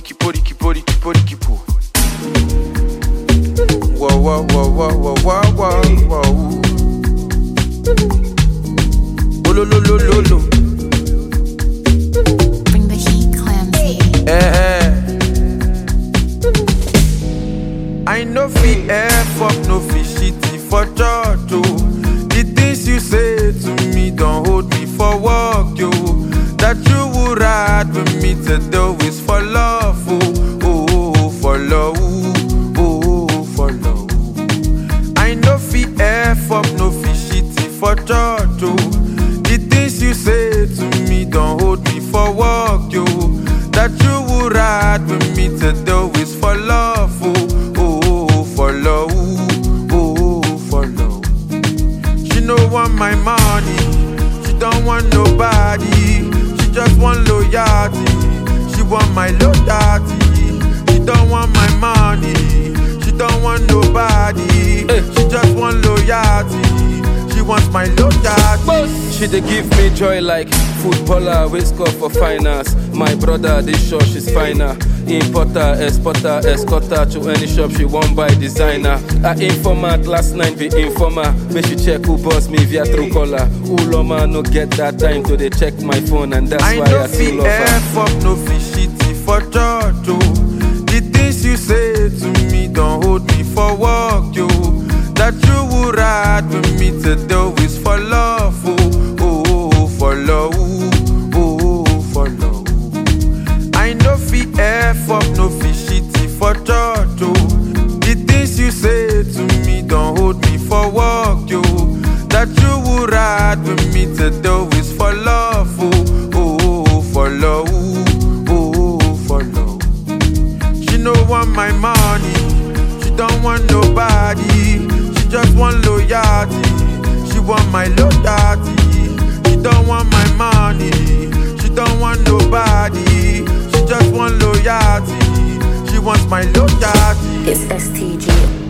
poriki poriki poriki poriki po. Whoa whoa whoa whoa whoa whoa whoa whoa. Oh lo lo lo lo lo. Bring the heat, Clamsy. Eh, eh. I no fit F up, no fit shitty for church, oh. The things you say to me don't hold me for work, yo. That you would ride with me to do is for love, oh, oh, oh, for love, oh, oh, for love. I no fit F up, no fit shitty for church, oh. The things you say to me don't hold me for work, yo. That you would ride with me to do is for love, oh, oh, oh, for love, oh, oh, for love. She no want my money, she don't want nobody. She just want loyalty, she want my loyalty. She don't want my money, she don't want nobody. She just want loyalty, she wants my loyalty. She dey give me joy like footballer wey score for finance. My brother dey sure she's finer. Importer, exporter, escorter to any shop she wan buy designer. Her informant last night be informer. Make she check who boss me via Truecaller. Uloma no get that time to dey check my phone and that's I why no I still fit love her. F up, no fit shitty for church, oh. The things you say to me don't hold me for work, yo. That you would ride with me to do is for love, oh, oh, oh, for love, oh, oh, for love. I no fit F up, no fit shitty for church, oh. The things you say to me don't hold me for work, yo. That you would ride with me to do is for love, oh, oh, oh, for love, oh, oh, for love. She no want my money, she don't want nobody. She just want loyalty, she want my loyalty. She don't want my money, she don't want nobody. She just want loyalty, she wants my loyalty. It's STG.